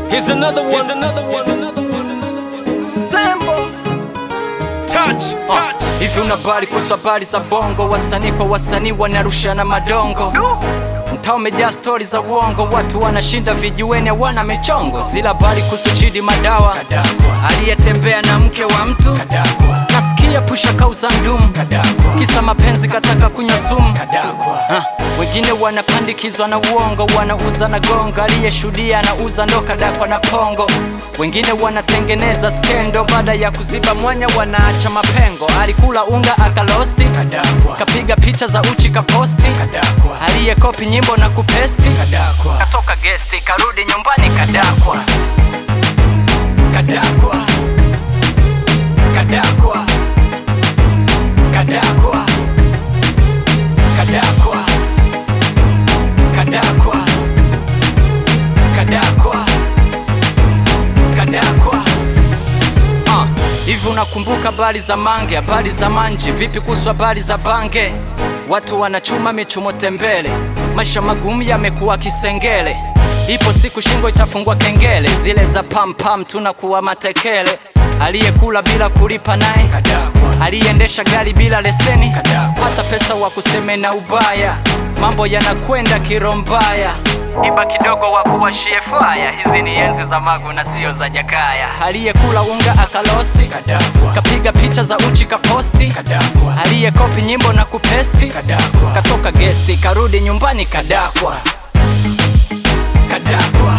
Here's another one. Here's another one. Here's another one. Sambo Touch, touch. Hivi unabali kuhusu habari za bongo, wasanii kwa wasanii wanarushana madongo mtaa umejaa stori za uongo, watu wanashinda vijiweni hawana michongo. Zila habari kuhusu Chidi Madawa aliyetembea na mke wa mtu, nasikia pusha kauza ndumu, kisa mapenzi kataka kunywa sumu. Ha, wengine wanapandikizwa na uongo, wanauza na gongo, aliyeshuhudia anauza ndo kadakwa na pongo. Wengine wanatengeneza skendo, baada ya kuziba mwanya wanaacha mapengo. Alikula unga akalosti, kapiga picha za uchi kaposti, aliyekopi nyimbo na kupesti, katoka gesti karudi nyumbani kadakwa, kadakwa, kadakwa, kadakwa, kadakwa, kadakwa, kadakwa, kadakwa. Ah, hivi unakumbuka habari za mange, habari za manji? Vipi kuhusu habari za bange? Watu wanachuma michumo tembele, maisha magumu yamekuwa kisengele. Ipo siku shingo itafungwa kengele, zile za pam pam tunakuwa matekele. Aliyekula bila kulipa naye, aliyeendesha gari bila leseni, hata pesa wa kuseme na ubaya, mambo yanakwenda kirombaya iba kidogo wa kuwashie faya. Hizi ni enzi za Magu na sio za Jakaya. Aliyekula unga akalosti, kapiga picha za uchi kaposti, aliyekopi nyimbo na kupesti, katoka gesti karudi nyumbani kadakwa, kadakwa,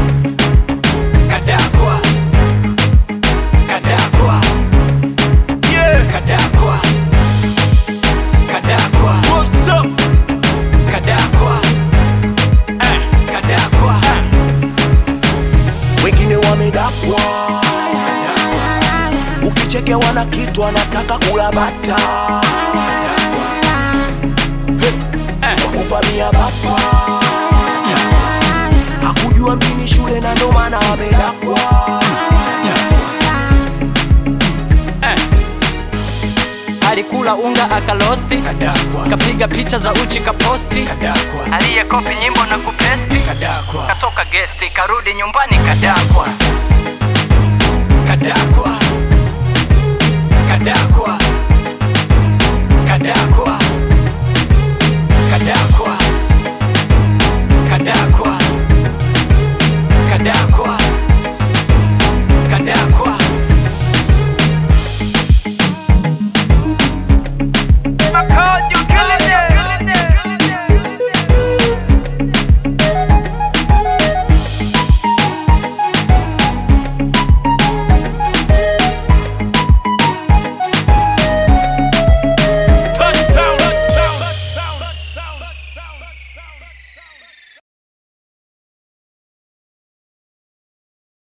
kadakwa, kadakwa, Yeah. kadakwa, kadakwa, What's up? kadakwa, eh, kadakwa, wengine wamedakwa, ukichekewa na kitu anataka kula bata wakuvamia bapa akujua mjini shule na ndo maana amedakwa alikula unga akalosti, kapiga picha za uchi kaposti, aliyekopi nyimbo na kupesti, katoka gesti karudi nyumbani kadakwa, kadakwa, kadakwa, kadakwa, kadakwa.